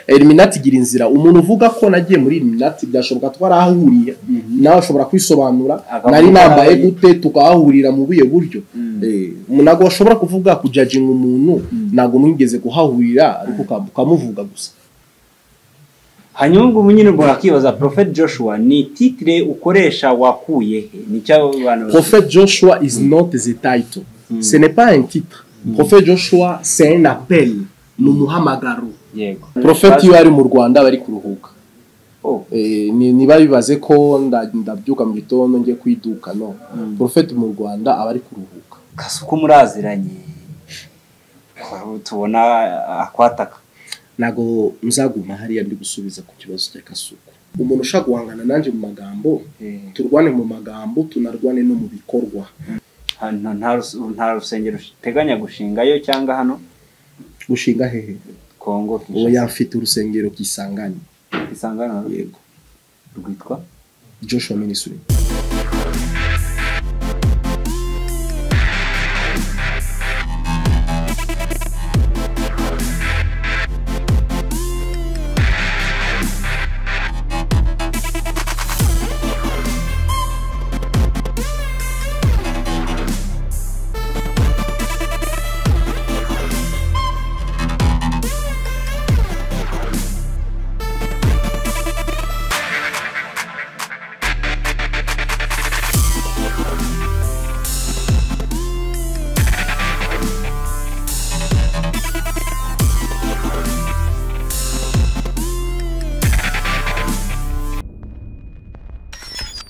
eliminati igira inzira umuntu uvuga ko nagiye muri eliminati byashoboka twarahahuriye nawe ashobora kwisobanura Akavuga nari ko nambaye ari- gute tukahahurira mu buye buryo Eh, ntabwo washobora kuvuga kujajinga umuntu ntabwo mwigeze kuhahurira ariko uka- ukamuvuga gusa hanyuma ubwo nyine ubwo wakibaza prophet joshua ni titire ukoresha wakuye he nicyo abantu Prophet Joshua is not the title. Ce n'est pas un titre. Prophet Joshua, c'est un appel. Ni umuhamagaro. yego Prophet iyo ari mu Rwanda bari kuruhuka. Oh, Eh, ni- niba bibaze ko nda- ndabyuka mu gitondo njye kwiduka no. Mm. Prophet mu Rwanda aba ari kuruhuka. kasi uko muraziranye aho tubona akwataka Nago nzaguma hariya ndi gusubiza ku kibazo cya kasuku. Umuntu ushaka guhangana nanjye mu magambo, Eh, turwane mu magambo, tunarwane no mu bikorwa. nta- nta- nta rus- nta rusengero uteganya gushingayo cyangwa hano Ushinga hehe? kongo Oya mfite urusengero kisangani. isangano Yego. rwitwa Joshua Ministry.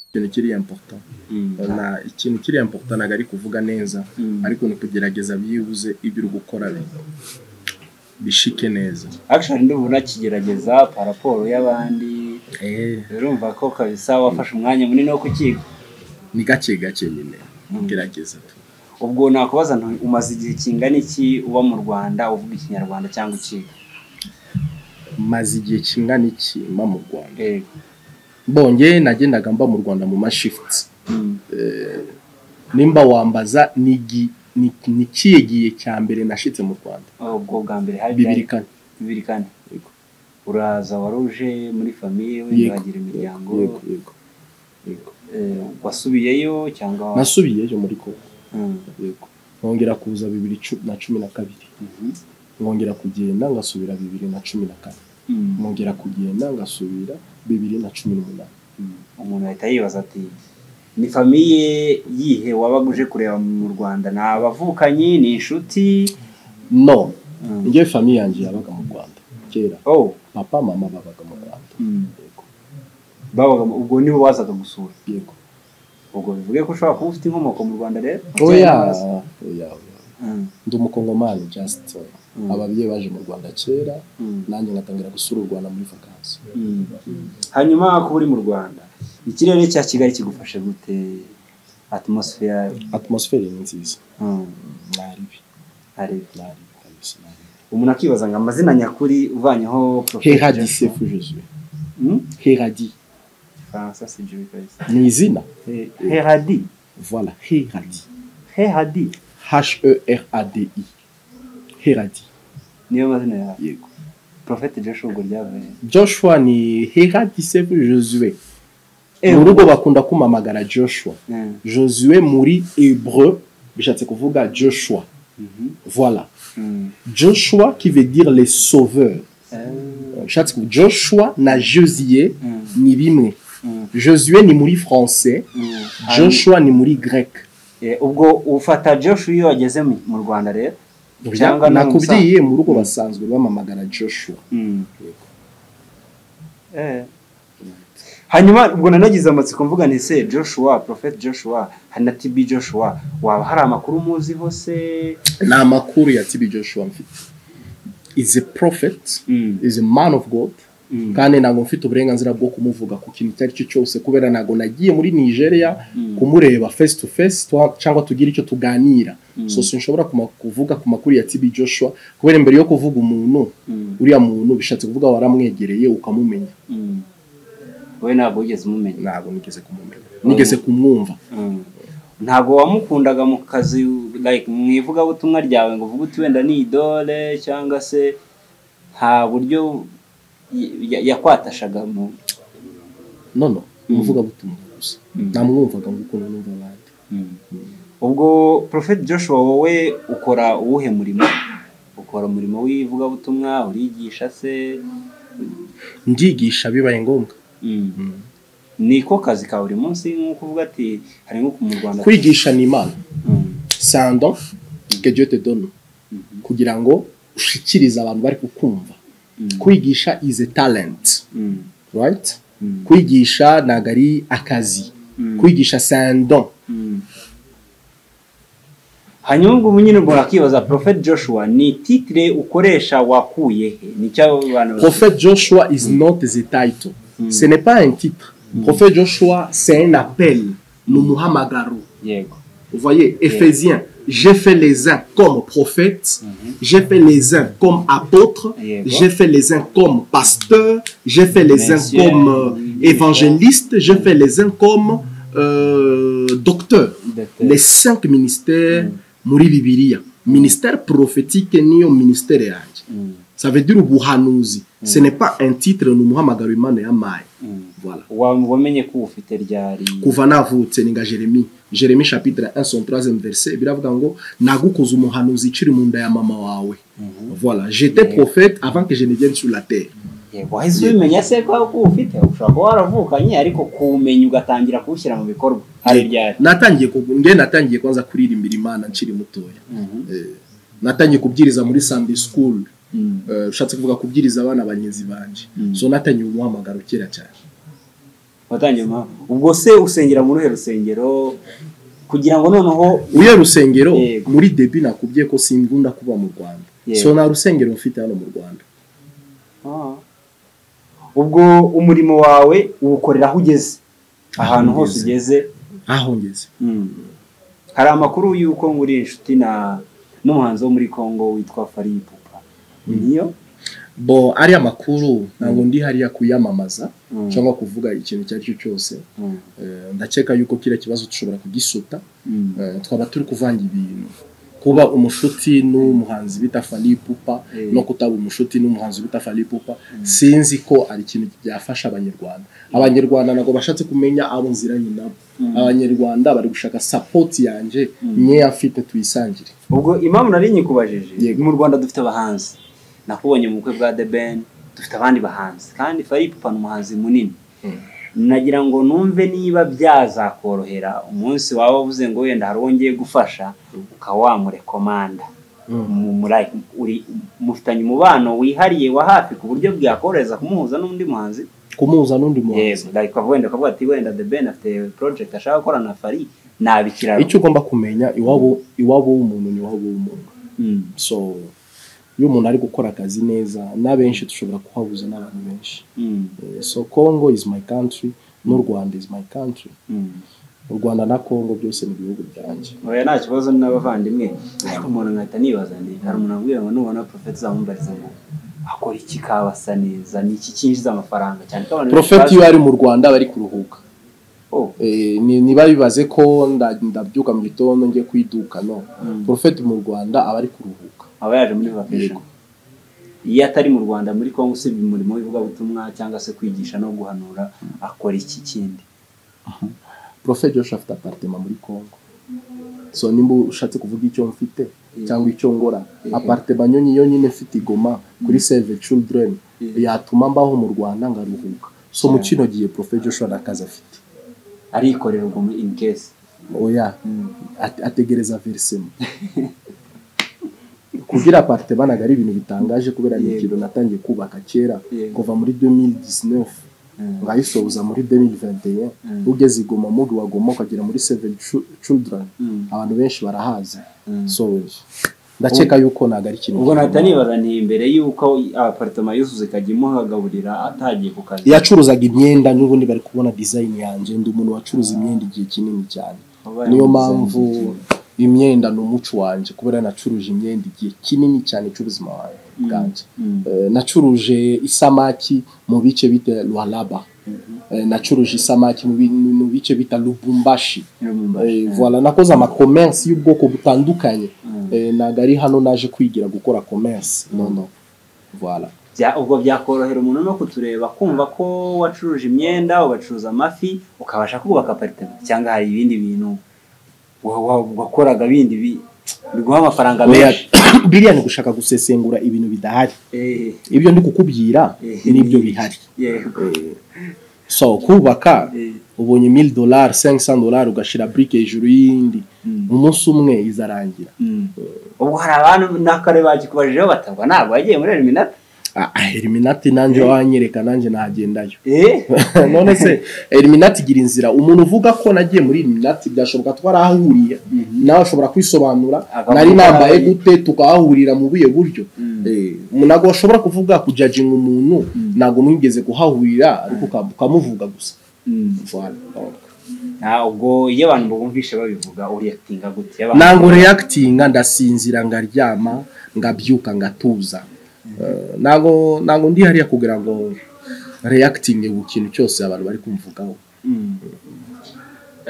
ikintu kiri important na ikintu kiri important ntabwo ari kuvuga neza Mm. ariko ni ukugerageza byibuze ibyo uri gukora bi- bishike neza actually ndumva unakigerageza paraporo y'abandi urumva ko kabisa wafashe umwanya munini wo kukiga ni gake gake nyine gerageza tu ubwo nakubaza nti umaze igihe kingana iki uba mu rwanda uvuga ikinyarwanda cyangwa ukiga maze igihe kingana iki mba mu rwanda Yego. bonge nagendaga mba mu rwanda mu mashifuti Mm. nimba wambaza ni gi- ni- ni kiye gihe cya mbere nashitse mu rwanda ubwo bwa mbere hari bibiri kane bibiri kane Yego. uraza wari uje muri famiye Yego. wenda wagira imiryango Yego, yego, yego. Eh, wasubiyeyo cyangwa nasubiyeyo muri kongo Mm. yego nkongera kuza bibiri cu- na cumi na kabiri Mhm. nkongera kugenda ngasubira bibiri na cumi na kane Mm. nkongera kugenda ngasubira bibiri na cumi n'umunani umuntu ahita yibaza ati ni famiye yihe wabaga uje kureba mu rwanda ni abavukanyi ni inshuti no Mm. njyewe famiye yanjye yabaga mu rwanda kera oh papa mama babaga mu rwanda yego babaga mu- ubwo nibo bazaga gusura yego ubwo bivuge ko ushobora kuba ufite inkomoko mu rwanda rero oya oya oya. Mm, ndi umukongomani just Mm. ababyeyi baje mu rwanda kera mm, nanjye ngatangira gusura u rwanda muri vakansi mm. hanyuma kuba uri mu rwanda ikirere cya kigali kigufashe gute atmosphere atmosfere ni nziza mm, naribi hari naribi kabisa naribi umuntu akibaza ngo amazina nyakuri uvanyeho Prophet heradi Joshua. sefu jesu Mm? heradi Igifaransa si byo bikabisa. ni izina Eh, heradi voilà heradi heradi H-E-R-A-D-I. Heradi. niyo mazina yawe Yego. profete joshua ubwo ryavuye Joshua ni Heradi Sevu Josue. Eh, Mu rugo bakunda kumamagara Joshua. Mm, Josue muri Hébreu bishatse kuvuga Joshua. mhm, Voilà. mm. Joshua qui veut dire les sauveurs. Eh, Bishatse kuvuga Joshua na Josie Mm. ni bimwe. Mm. Josué ni muri français, mm. Joshua ni muri grec. Eh, ubwo ufata joshua iyo wageze mu mu rwanda rero Cyangwa ni Nakubwiye mu rugo Mm. basanzwe bamamagara Joshua. Mm. Eh. hanyuma ubwo nanagize amatsiko mvuga nti se joshua profete joshua hari na tb joshua waba hari amakuru umuziho se ni amakuru ya tibi joshua mfite is a prophet is a man of god Mm. kandi ntabwo mfite uburenganzira bwo kumuvuga ku kintu icyo ari cyo cyose kubera ntabwo nagiye muri nigeria Mm. kumureba face to face twa- cyangwa tugire icyo tuganira Mm. so sinshobora kuma- kuvuga ku makuru ya tibi joshua kubera imbere yo kuvuga umuntu Mm. uriya muntu bishatse kuvuga waramwegereye ukamumenya Mm. wowe ntabwo wigeze umumenya ntabwo nigeze kumumenya nigeze kumwumva Mm. ntabwo wamukundaga mu kazi like mu ivugabutumwa ryawe ngo uvuge uti wenda ni idole cyangwa se nta buryo ya- yakwatashaga mu none Mm. umuvugabutumwa gusa Mm. namwumvaga ngo ukuntu numva abandi ubwo Prophet Joshua wowe ukora uwuhe murimo ukora umurimo w'ivugabutumwa urigisha se ndigisha bibaye ngombwa niko kazi ka buri munsi nk'uko uvuga ati hari nk'uko mu Rwanda kwigisha ni imana Mm. sando que Dieu te donne Mhm. kugira ngo ushikirize abantu bari kukumva Mm. kwigisha is a talent Mm. right Mm. kwigisha ntabwo ari akazi Mm. kwigisha sando Mm. hanyuma ubwo ubu nyine ubwo wakibaza Prophet Joshua ni titire ukoresha wakuye he ni cyo abantu prophète Joshua is not a title ce n'est pas un titre prophète Joshua c'est un appel ni umuhamagaro yego vous voyez Éphésiens j'ai fait les uns comme prophètes j'ai fait les uns comme apôtres Yeah, quoi. j'ai fait les uns comme pasteurs j'ai fait les uns Messieurs, comme euh, oui, évangélistes j'ai fait les uns comme euh, docteurs Docteur. les cinq ministères muri Bibiliya ministère prophétique niyo ministère yanjye Mm. ça veut dire ubuhanuzi ce n'est pas un titre ni umuhamagaro Imana yampaye Mm. voilà Wa- wamenye ko ufite ryari kuva navutse ni nga jeremi jeremi chapitre 1 son 3 verset biravuga ngo nagukoze umuhanuzi ikiri mu nda ya mama wawe Mhm. voilà j'étais prophète avant que je ne vienne sur la terre yego wahise ubimenya se ko ko ufite ushobora kuba waravukanye ariko kuwumenya ugatangira kuwushyira mu bikorwa hari ryari natangiye ku- nge natangiye kwanza kuririmbira imana nkiri mutoya Mhm. Eh, natangiye kubwiriza muri sunday school Mm. Eh, ushatse kuvuga kubwiriza abana banyenzi banje Mm. so natangiye umuhamagaro kera cyane watangiye umuha- ubwo se usengera muri uruhe rusengero kugira ngo noneho uye rusengero Yego. muri debi nakubwiye ko simbunda kuba mu rwanda Yego. so nta rusengero mfite hano mu rwanda Ah. ubwo umurimo wawe uwukorera aho ugeze ahantu Aho hose ugeze. ugeze ahongeze Mm. hari amakuru y'uko muri inshuti na n'umuhanzi wo muri congo witwa faripupa niyo bo ariya makuru ntabwo ndi hariya kuyamamaza Mm. cyangwa kuvuga ikintu icyo ari cyo cyose Mm. Eh, ndakeka yuko kiriya kibazo dushobora kugisuta Mm. Eh, twaba turi kuvanga ibintu kuba umushuti n'umuhanzi bita fani pupa Eh. no kutaba umushuti n'umuhanzi bita fani pupa sinzi ko ari ikintu byafasha abanyarwanda abanyarwanda ntabwo bashatse kumenya abo nziranye nabo Mm. abanyarwanda bari gushaka sapoti yanjye Mm. nyeya mfite tuyisangire ubwo impamvu nari nyikubajije Yego. mu rwanda dufite abahanzi nakubonye mu bukwe bwa the ben dufite abandi bahanzi kandi faripupa ni umuhanzi munini nagira ngo numve niba byazakorohera umunsi waba uvuze ngo wenda hari uwo ngiye gufasha ukaba wamurekomanda mu- muri- uri- mufitanye umubano wihariye wa hafi ku buryo bwakorohereza kumuhuza n'undi muhanzi kumuhuza n'undi muhanzi yego like wenda ukavuga ati wenda the ben afite project ashaka gukora na fari nabikiraro icyo ugomba kumenya iwabo iwabo w'umuntu ni iwabo w'umuntu Mm. so iyo umuntu ari gukora akazi neza n'abenshi dushobora kuhabuza n'abantu benshi Mm. Eh, so congo is my country n'u rwanda is my country Mm. u rwanda na congo byose ni ibihugu byanjye oya nta kibazo n'abavandimwe ariko umuntu nkahita nibaza ndi hari umuntu ambwira ngo nubona profeti zamumbariza ngo akora iki kabasa neza ni iki cyinjiza amafaranga cyane ko abantu profeti iyo ari mu rwanda bari kuruhuka oh, Eh, ni- niba bibaze ko nda- ndabyuka mu gitondo njye ku iduka no Mm. profeti mu rwanda aba ari kuruhuka aba yaje muri vacation Yego. iyo atari mu rwanda muri kongo usibye umurimo w'ivugabutumwa cyangwa se kwigisha no guhanura akora iki kindi profeti joshua afite apartema muri congo so nimba ushatse kuvuga icyo mfite cyangwa icyo ngora Mhm. apartema yo nyiyo nyine mfite i goma kuri save children Mhm. yatuma mbaho mu rwanda ngaruhuka so mu Yeah. kino gihe profeti joshua nta kazi afite arikorera ubwo muri in case oya ate- ategereza verisemo kugira aparte banaga ari ibintu bitangaje kubera ni Yego. ikintu natangiye kubaka kera Yego. kuva muri 2019 ngayisoza muri 2021 Mm. ugeze igoma mugi wagoma ukagera muri seven Chu- children Mm. abantu benshi barahazi Mm. so ndakeka yuko ntago ari ikintu ubwo nahita gikomeye. nibaza nti mbere y'uko aparitoma yuzuze ikajya imuhagaburira atagiye ku kazi yacuruzaga imyenda n'ubundi bari kubona design yanjye ndi umuntu wacuruza imyenda igihe kinini cyane Wabaye niyo umudesign mpamvu kinini. imyenda ni umuco wanjye kubera nacuruje imyenda igihe kinini cyane cy'ubuzima wanjye Mm. bwanjye Mm. Eh, nacuruje isamaki mu bice bita rualaba Eh, nacuruje isamaki mu bi- mu bice bita lubumbashi Lumumbashi. Eh, voilà nakoze amakomersi y'ubwoko butandukanye Mm. Eh, ntabwo ari hano naje kwigira gukora komersi no no voilà bya- ubwo byakorohera umuntu no kutureba kumva ko wacuruje imyenda ugacuruza amafi ukabasha kubaka aparitema cyangwa hari ibindi bintu wa- wa- wakoraga bindi bi- biguha amafaranga Oya, menshi biriya ni gushaka gusesengura ibintu bidahari Eh, ibyo ndi kukubwira Eh. nibyo bihari yego. so kubaka Eh, ubonye mili dolari sengisan dolari ugashyira burike hejuru y'indi mm, umunsi umwe izarangira mm. ubwo hari abantu n'akare bakikubajijeho batabwa ntabwo wagiye muri eliminati Ah, ah, eliminati nanjye wanyereka nanjye nagendayo Eh, none se eliminati igira inzira umuntu uvuga ko nagiye muri eliminati byashoboka twarahahuriye nawe ashobora kwisobanura Akavuga nari nambaye nabi. gute tukahahurira mu buye buryo Mm. Eh, umuntu ntabwo washobora kuvuga kujajinga umuntu ntabwo mwigeze kuhahurira ariko uka- ukamuvuga gusa Mm. Voilà. Donc, Ah, ubwo iyo abantu bumvishe babivuga uriyakitinga gute Iyo abantu- ntabwo reyakitinga ndasinzira ngaryama ngabyuka ngatuza Eh, ntabwo ntabwo ndi hariya kugira ngo reyakitinge ku kintu cyose abantu bari kumvugaho Mm.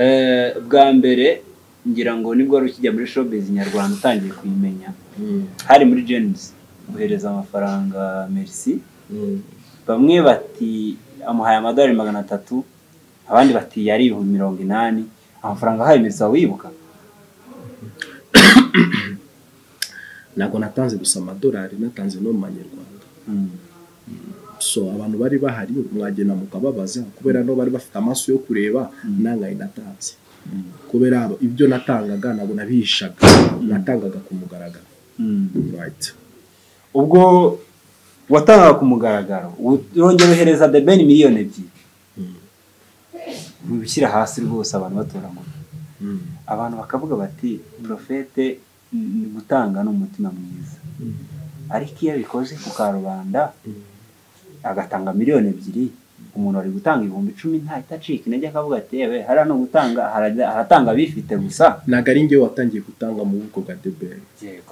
Eh, bwa mbere ngira ngo nibwo wari ukijya muri showbiz nyarwanda utangiye kuyimenya hari muri jenisi guhereza amafaranga merci bamwe bati amuhaye amadolari magana atatu abandi bati yari ibihumbi mirongo inani amafaranga ahaye merci wibuka ntabwo natanze gusa amadolari natanze no mu manyarwanda Mm. so abantu bari bahari mwagenda mukababaza kubera no bari bafite amaso yo kureba nangaye natanze Mm. kubera abo- ibyo natangaga ntabwo nabihishaga natangaga ku mugaragaro Mm. Right. ubwo watangaga ku mugaragaro urongera uhereza the ben miliyoni ebyiri mubishyira hasi rwose abantu batoragura abantu bakavuga bati porofete ni gutanga ni umutima mwiza ariko iyo abikoze ku karubanda agatanga miliyoni ebyiri umuntu ari gutanga ibihumbi icumi ntahita acika intege akavuga ati yewe hariya ni ugutanga harajya- haratanga abifite gusa ntabwo ari ngewe watangiye gutanga mu bubiko bwa deberi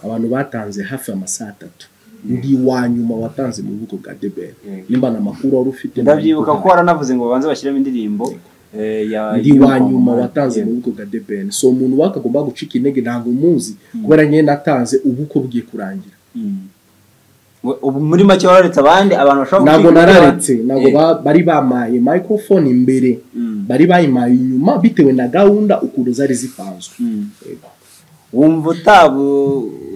abantu batanze hafi amasaha atatu ndi wa nyuma watanze mu bubiko bwa deberi Yego. nimba nta makuru wari ufite ndabyibuka ko ntabwo waranavuze ngo babanze bashyiremo indirimbo eh, ya ndi wa nyuma y'umuhondo. watanze mu Yego. bubiko bwa deberi so umuntu wakagomba gucika intege ntabwo umuzi kubera ngewe natanze ubukwe bwiye kurangira Mm. We- ubu muri make wararetse abandi abantu bashobora ntabwo gucika intege nararetse ba- ntabwo Eh, ba- bari bamaye microphone imbere mm, bari bayimaye inyuma bitewe na gahunda ukuntu zari zipanzwe mm. wumva utabu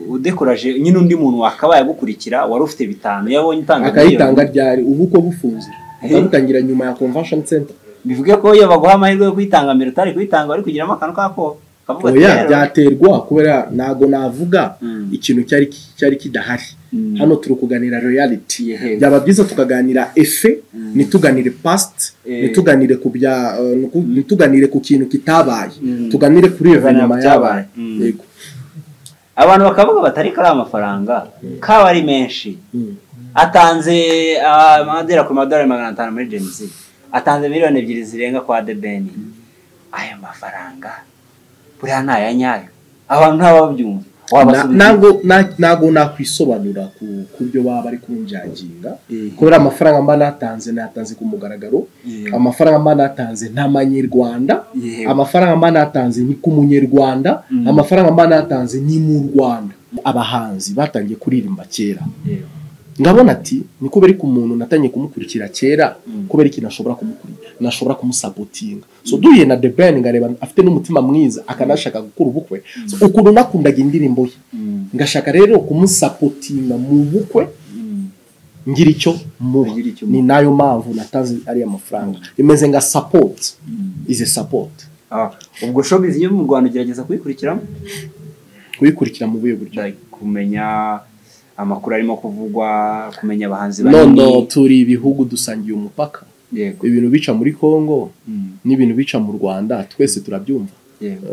udekuraje nyine undi muntu wakabaye agukurikira wari ufite bitanu iyo abonye utanga akayitanga miliyoni, ryari ubukwe bufunze Eh. akabutangira nyuma ya convention center bivuge ko iyo baguha amahirwe yo kuyitanga mbere utari kuyitanga wari kugiramo akantu kako kavuga ati, oya "Rero, byaterwa kubera ntago navuga Mm. ikintu cyari ki- cyari kidahari Mm. hano turi kuganira reality Yego. byaba byiza tukaganira efe ntituganire past Eh. ntituganire ku bya eh, nuku- ntituganire ku kintu kitabaye Mm. tuganire kuri Tuganire evenement ku yabaye byabaye. Mm. yego abantu bakavuga bati ariko ari amafaranga kaba ari menshi Mm. atanze ah, amadera ku madorari magana atanu muri jenisi atanze miliyoni ebyiri zirenga kwa debeni ayo mafaranga buriya ni aya nyayo abantu ntababyumva Na- ntago na- ntago nakwisobanura ku ku byo baba bari kunjaginga Eh. kubera amafaranga mba natanze natanze ku mugaragaro Eh. amafaranga mba natanze nta manyarwanda Eh. amafaranga mba natanze ni ku munyarwanda Mm. amafaranga mba natanze ni mu rwanda abahanzi batangiye kuririmba kera ndabona ati ni kubera ko umuntu natangiye kumukurikira kera Mm. kubera ikintu ashobora kumukurikira nashobora kumusabotinga so duhuye na the ben ngareba afite n'umutima mwiza akanashaka gukora ubukwe so, ukuntu nakundaga indirimbo ye ngashaka rero kumusapotinga mu bukwe ngira icyo muba Ngira icyo ni nayo mpamvu natanze ariya mafaranga imeze nka sapoti ize sapoti Ah, ubwo showbiz yo mu rwanda ugerageza kuyikurikiramo kuyikurikira mu buhe buryo Like, kumenya amakuru arimo kuvugwa kumenya abahanzi none turi ibihugu dusangiye umupaka yego ibintu bica muri congo Mm, n'ibintu bica mu rwanda twese turabyumva yego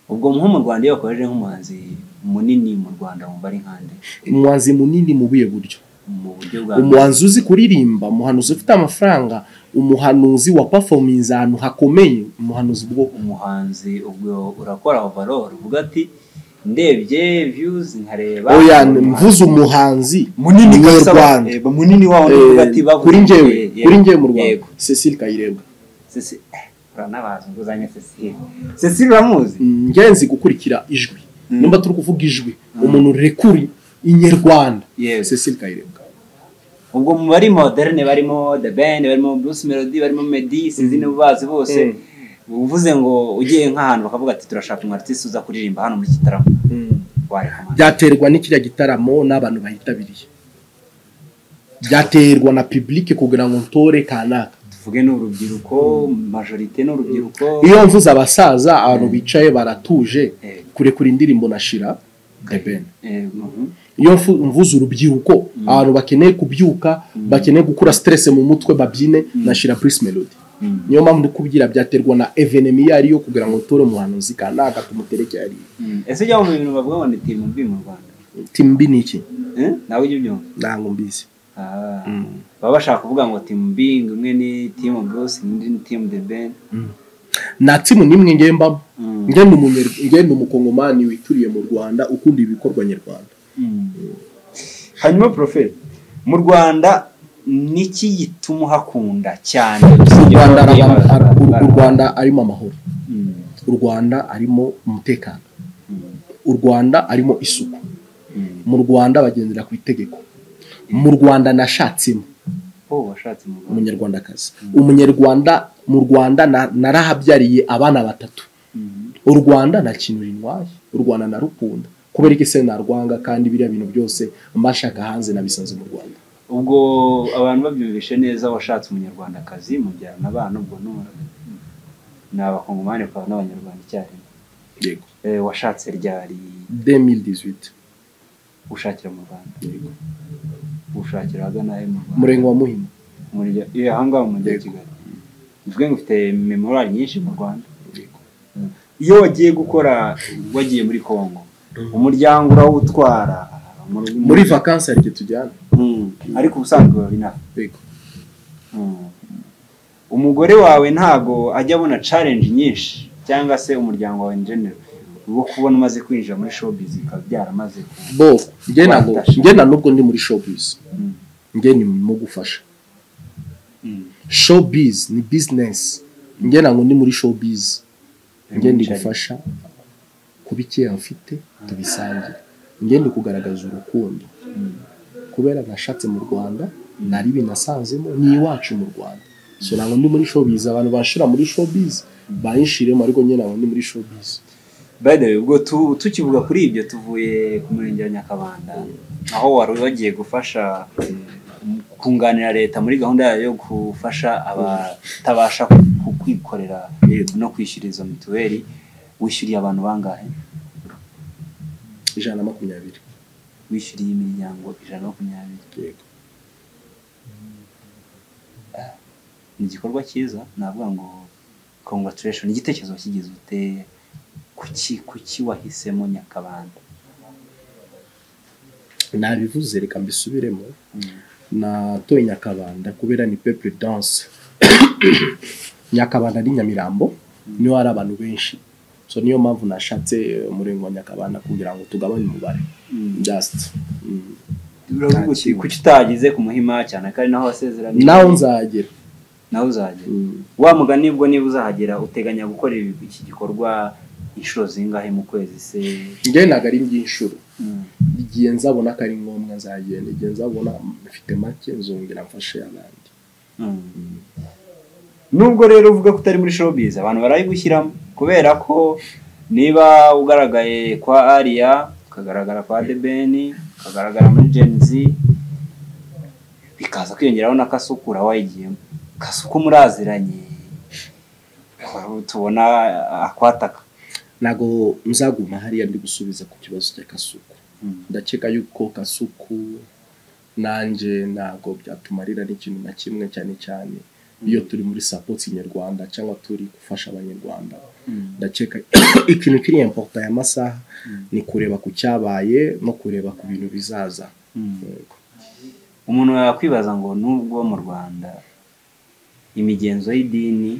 ubwo nko mu rwanda iyo bakoreje nk'umuhanzi munini mu rwanda wumva ari nkande umuhanzi munini mu buhe buryo mu buryo bwa umuhanzi uzi kuririmba umuhanuzi ufite amafaranga umuhanuzi wa performance ahantu hakomeye umuhanuzi bwo umuhanzi ubwo urakora overall uvuga ati ndebye views nkareba oya umuhanzi mvuze umuhanzi munini mu kabisa Rwanda. eh, munini wawo ni uvuga ati Eh, bavuze kuri njyewe eh, yego, kuri njyewe mu rwanda yego. cecile kayirebwa Ceci- eh, uranabaza nguzanye Cecile Cecile uramuzi Mm, ngenzi gukurikira ijwi nimba turi kuvuga ijwi umuntu rekuri inyarwanda Yes. cecile kayirebwa ubwo mu bari moderne barimo the ben barimo bruce melody barimo meddy sinzi niba ubazi bose uvuze ngo ugiye nk'ahantu bakavuga ati turashaka umwartisi uza kuririmba hano muri iki gitaramo wareka amande. byaterwa n'ikiriya gitaramo n'abantu bayitabiriye byaterwa na pibulike kugira ngo ntore kanaka tuvuge ni urubyiruko majorite ni urubyiruko iyo mvuze abasaza abantu bicaye baratuje Eh, kurekura indirimbo nashira the ben eh, mhm. iyo mfu- mvuze urubyiruko abantu bakeneye kubyuka bakeneye gukura stress mu mutwe babyine nashira Bruce Melody Mm. niyo mpamvu ndikubwira byaterwa na evenemi iyo ariyo kugira ngo utore umuhanuzi kanaka tumutereke ariyo Mm. ese ujya mu bintu bavuga ngo ni timu mbi mu rwanda timbi ni iki Eh, nawe ujya ubyumva ntabwo mbizi Ah. Mm. baba bashaka kuvuga ngo timu mbi ngo imwe ni timu bruce indi ni timu the ben nta timu nimwe ngewe mbamo Mm. ngewe ni umunyer- ngewe ni umukongomani wituriye mu rwanda ukunda ibikorwa nyarwanda hanyuma proferi mu rwanda niki gituma uhakunda cyane u rwanda Ababyeyi araba- bara- ara- u- bara- u rwanda arimo amahoro Mm. u rwanda arimo umutekano Mm. u rwanda arimo isuku Mm. mu rwanda bagendera ku itegeko mu rwanda nashatsemo oh washatse mu rwanda umunyarwandakazi umunyarwanda mu rwanda na- narahabyariye abana batatu Mm. u rwanda nta kintu rintwaye u rwanda narukunda kubera iki se narwanga kandi biriya bintu byose mba nshaka hanze nabisanze mu rwanda ubwo abantu babyumvishe neza washatse umunyarwandakazi mubyarana abana ubwo nura ni abakongomani ukaba n'abanyarwanda icyarimwe yego Eh, washatse ryari 2018 ushakira mu rwanda yego ushakira ahagana he mu rwanda umurenge wa muhima umurya iyo ahangaha mu mujyi wa kigali bivuge ngo ufite memorari nyinshi mu rwanda yego iyo wagiye gukora wagiye muri congo umuryango urawutwara mu- muri vakansi hari igihe tujyana Mm. ariko ubusanzwe biba binaha yego Mm. umugore wawe ntago ajya abona challenge nyinshi cyangwa se umuryango wawe in general wo kubona umaze kwinjira muri showbiz bikaba byaramaze ku- bo njye ntabwo Watashe. njye nta nubwo ndi muri showbiz Mm. njye ni mu gufasha Mm. showbiz ni business njye ntabwo ndi muri showbiz njye ndi gufasha kuba icyeya mfite tubisangire njye ndi kugaragaza urukundo Mm. kubera nashatse mu rwanda nari binasanzemo ni iwacu mu rwanda so ntabwo ndi muri showbiz abantu banshira muri showbiz banshiremo ariko njye ntabwo ndi muri showbiz By the way, ubwo tu- tukivuga kuri ibyo tuvuye ku murenge wa Nyakabanda aho wari wagiye gufasha mm, kunganira leta muri gahunda yayo yo gufasha abatabasha ku- kwikorera no kwishyura izo mituweli wishyuriye abantu bangahe ijana na makumyabiri wishyuriye imiryango ijana na makumyabiri yego ni igikorwa cyiza navuga ngo congratulation igitekerezo wakigize ute kuki kuki wahisemo Nyakabanda nabivuze reka mbisubiremo Mm. natoye nyakabanda kubera ni peple dance nyakabanda ni nyamirambo niho hari abantu benshi so niyo mpamvu nashatse umurenge wa nyakabanda kugira ngo tugabanye umubare Mm. just mm. Uravuga Nta uti, kintu. kuki utagize ku muhima cyane ko ari naho wasezeraniye naho nzahagera nawe uzagera Mm. wa mugani ubwo niba uzahagera uteganya gukora ibi- iki gikorwa inshuro zingahe mu kwezi se njye ntabwo ari iby'inshuro Mm. igihe nzabona ko ari ngombwa nzagenda igihe nzabona mfite make nzongera mfashe abandi Mm. nubwo rero uvuga ko utari muri showbiz abantu barayigushyiramo kubera ko niba ugaragaye kwa Aria ukagaragara kwa Deben ukagaragara muri Gen Z bikaza kwiyongeraho na Kasukura wayigiyemo Kasuku muraziranye tubona akwataka ntabwo nzaguma hariya ndi gusubiza ku kibazo cya kasuku Mm. ndakeka yuko kasuku nanjye ntabwo byatumarira n'ikintu na kimwe cyane cyane iyo turi muri sapoti nyarwanda cyangwa turi gufasha abanyarwanda Mm. ndakeka ikintu kiri importa y'amasaha ni kureba ku cyabaye no kureba ku bintu bizaza Mm. umuntu yakwibaza ngo nubwo mu rwanda imigenzo y'idini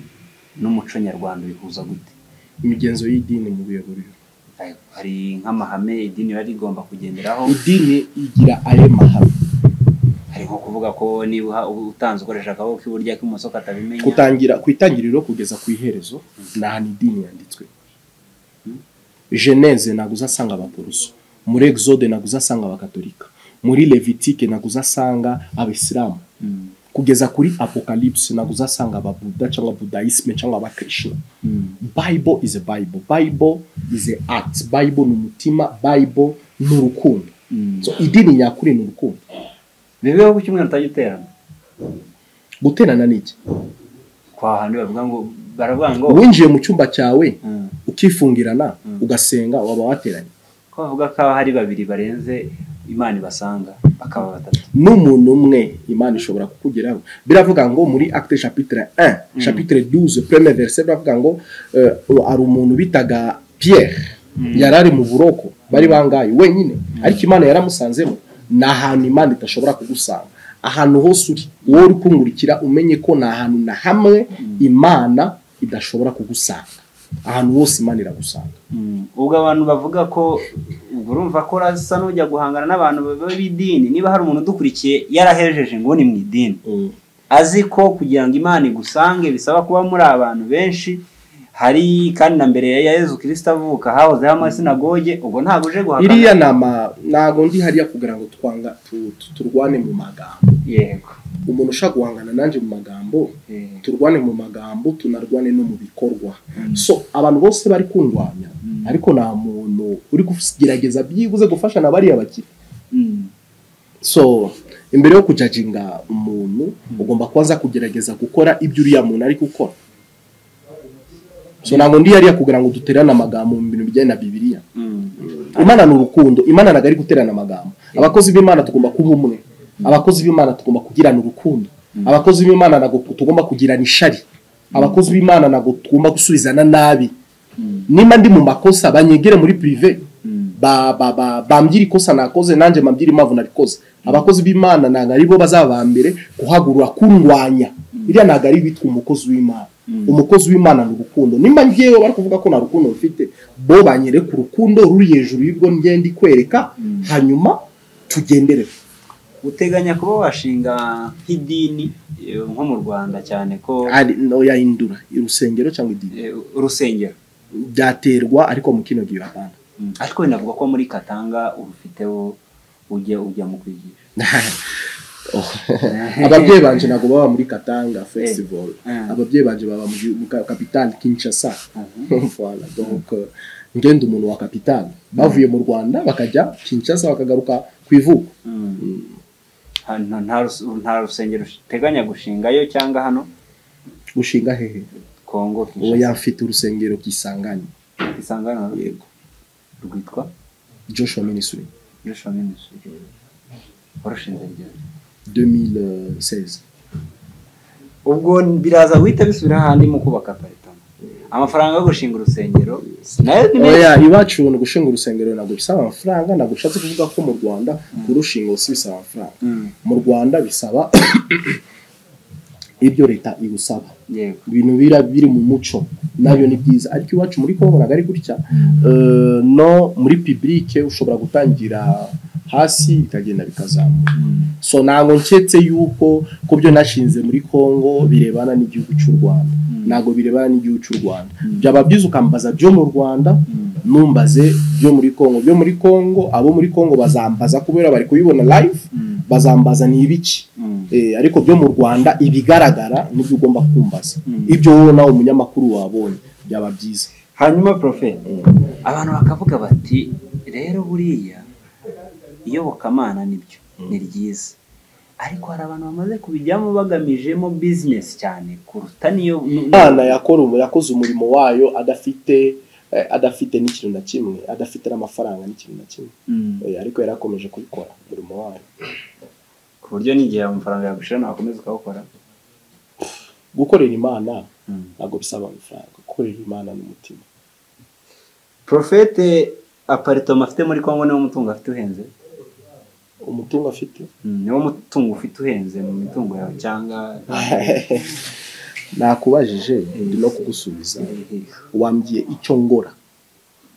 n'umuco nyarwanda bihuza gute imigenzo y'idini mu buyoborero hari nk'amahame idini riba rigomba kugenderaho idini igira ayo mahame hari nko kuvuga ko niba uha- utanze ukoresha akaboko k'iburyo ak'ibumoso katabimenya kutangira ku itangiriro kugeza ku iherezo ni ahantu idini yanditswe geneze ntabwo uzasanga abaporoso muri exode ntabwo uzasanga abakatolika muri levitike naguzasanga abisilamu Mm. kugeza kuri apocalypse naguzasanga ababuda cyangwa budaisme cyangwa abakrishna Mm. bible is a bible bible is a act bible ni umutima bible ni urukundo Mm. so idini nyakuri ni urukundo bibeho ku cyumweru utajya uterana guterana ni iki kwa hantu bavuga ngo baravuga ngo winjiye mu cyumba cyawe Mm. ukifungirana Mm. ugasenga waba wateranye ko bavuga ko haba hari babiri barenze imana ibasanga bakaba batatu n'umuntu umwe imana ishobora kukugeraho biravuga ngo muri acte chapitre 1 chapitre 12 premier verset biravuga ngo eh, hari umuntu bitaga pierre yari ari mu buroko bari bangaye wenyine ariko imana yaramusanzemo ni ahantu imana idashobora kugusanga ahantu hose uri wowe uri kungurikira umenye ko ni ahantu na hamwe imana idashobora kugusanga ahantu hose imana iragusanga Mm. ubwo abantu bavuga ko ubwo urumva ko urasa n'ujya guhangana n'abantu baba b'idini niba hari umuntu udukurikiye yarahejeje nguni mu idini azi ko kugira ngo imana igusange bisaba kuba muri abantu benshi hari kandi na mbere ya yezu kirisita avuka hahozeho amasinagoge ubwo ntabwo uje guhakana iriya nama ntabwo ndi hariya kugira ngo twanga tu- tu- turwane mu magambo yego umuntu ushaka guhangana nanjye mu magambo Eh, turwane mu magambo tunarwane no mu bikorwa so abantu bose bari kundwanya Mm. ariko nta muntu uri kugerageza byibuze gufasha na bariya bakiri mm, so imbere yo kujajinga umuntu ugomba kubanza kugerageza gukora ibyo uriya muntu ari gukora so ntabwo ndi hariya kugira ngo duterane amagambo mu bintu bijyanye na bibiliya mm. imana ni urukundo imana ntabwo ari guterana amagambo abakozi b'imana tugomba kuba umwe abakozi b'imana tugomba kugirana urukundo abakozi b'imana ntabwo tugomba kugirana ishari abakozi b'imana ntabwo tugomba gusubizana nabi nimba ndi mu makosa banyegere muri pirive Mm. ba- ba- ba- bambwire ikosa nakoze nanjye mbambwire impamvu narikoze abakozi b'imana ntabwo aribo bazaba ba mbere guhagurura kundwanya iriya ntabwo ari bitwa umukozi w'imana umukozi w'imana ni urukundo nimba ngewe bari kuvuga ko nta rukundo rufite bo banyereka urukundo ruri hejuru y'urwo ngenda ikwereka hanyuma tugendere uteganya kuba washinga nk'idini eh, nko mu rwanda cyane ko ari noya indura urusengero cyangwa idini eh, urusengero byaterwa ariko mu kino gihe urapana Mm. ariko binavugwa ko muri katanga urufiteho ujya ujya mu kwigisha ababyeyi banje ntabwo baba muri katanga festival Eh. ababyeyi banje baba mu gihugu- mu ka- kapitale kinshasa Voilà, donc euh, ngenda umuntu wa kapitale bavuye mu rwanda bakajya kinshasa bakagaruka ku ivuko Mm. Ha- nta- nta rus- nta rusengero uteganya gushingayo cyangwa hano gushinga hehe kongo oya Kinshasa. mfite urusengero kisanganye isanga hano yego rwitwa joshua ministry joshua ministry warushinze ryari 2016 ubwo biraza guhita bisubira ahandi mu kubaka aparitoma amafaranga yo gushinga urusengero nayo ni menshi oya iwacu ni gushinga urusengero ntabwo bisaba amafaranga ntabwo ushatse kuvuga ko mu rwanda kurushinga si bisaba amafaranga Mm, mu rwanda bisaba ibyo leta igusaba yego ibintu bira biri mu muco nabyo ni byiza ariko iwacu muri kongo ntabwo ari gutya Eh, no muri publike ushobora gutangira hasi bikagenda bikazamuka Mm, so ntabwo nketse yuko ku byo nashinze muri congo birebana n'igihugu cy'u rwanda ntabwo birebana n'igihugu cy'u rwanda byaba byiza ukambaza byo mu rwanda numbaze byo muri congo byo muri congo abo muri congo bazambaza kubera bari kubibona live mm, bazambaza ni ibiki mm, Eh, ariko byo mu rwanda ibigaragara nibyo ugomba kumbaza Mm. ibyo wowe nawe umunyamakuru wabonye byaba byiza hanyuma profete abantu bakavuga bati rero buriya iyobokamana nibyo ni ryiza ariko hari abantu bamaze kubijyamo bagamijemo bizinesi cyane kuruta niyo nu- nu- imana yakora umu- yakoze umurimo wayo adafite eh, adafite n'ikintu na kimwe adafite n'amafaranga n'ikintu na kimwe Mm. Eh, ariko yari akomeje kubikora umurimo wayo ku buryo n'igihe amafaranga yagushira ntakomeza ukawukora gukorera imana Mm. ntabwo bisaba amafaranga gukorera imana n'umutima porofete aparitoma afite muri congo niwo mutungo afite uhenze umutungo afite Mm, niwo mutungo ufite uhenze mu mitungo yawe cyangwa nakubajije ndi no kugusubiza wambwiye icyo ngora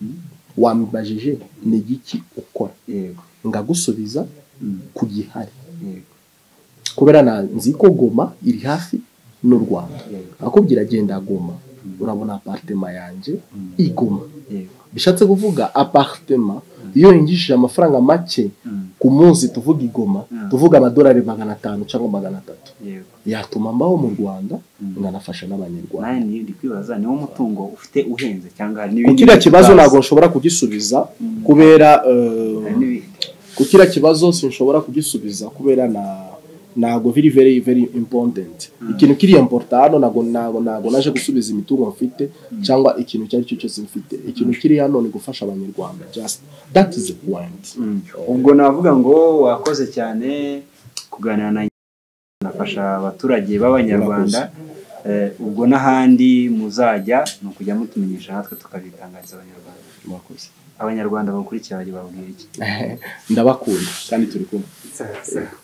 Mm. wambajije ni igiki ukora yego ngagusubiza Mm, ku gihari yego kubera na- nzi ko goma iri hafi n'u rwanda yego akubwira genda goma urabona aparitema yanjye Mm. iguma yego bishatse kuvuga aparitema iyo yinjishije amafaranga make Mm. ku munsi tuvuga igoma Mm. tuvuga amadolari magana atanu cyangwa magana atatu yego yatuma mbaho mu rwanda Mm. nganafasha n'abanyarwanda nawe niyo ndi kwibaza niwo mutungo ufite uhenze cyangwa hari ku n'ibindi kiriya bintu kibazo utazi? ntabwo nshobora kugisubiza Mm. kubera eh, hari n'ibindi ku kiriya kibazo sinshobora kugisubiza kubera na ntabwo biri very very important ikintu kiri important hano ntabwo ntabwo ntabwo naje gusubiza imitungo mfite cyangwa ikintu icyo ari cyo cyose mfite ikintu kiri hano ni ugufasha abanyarwanda just that is the point Mm. ubwo navuga ngo wakoze cyane kuganira na nafasha abaturage b'abanyarwanda Eh, ubwo n'ahandi muzajya ni ukujya mutumenyesha natwe tukabitangariza abanyarwanda Mwakoze. abanyarwanda bakurikiye bajya babwira iki ndabakunda kandi turi kumwe Sawa, sawa.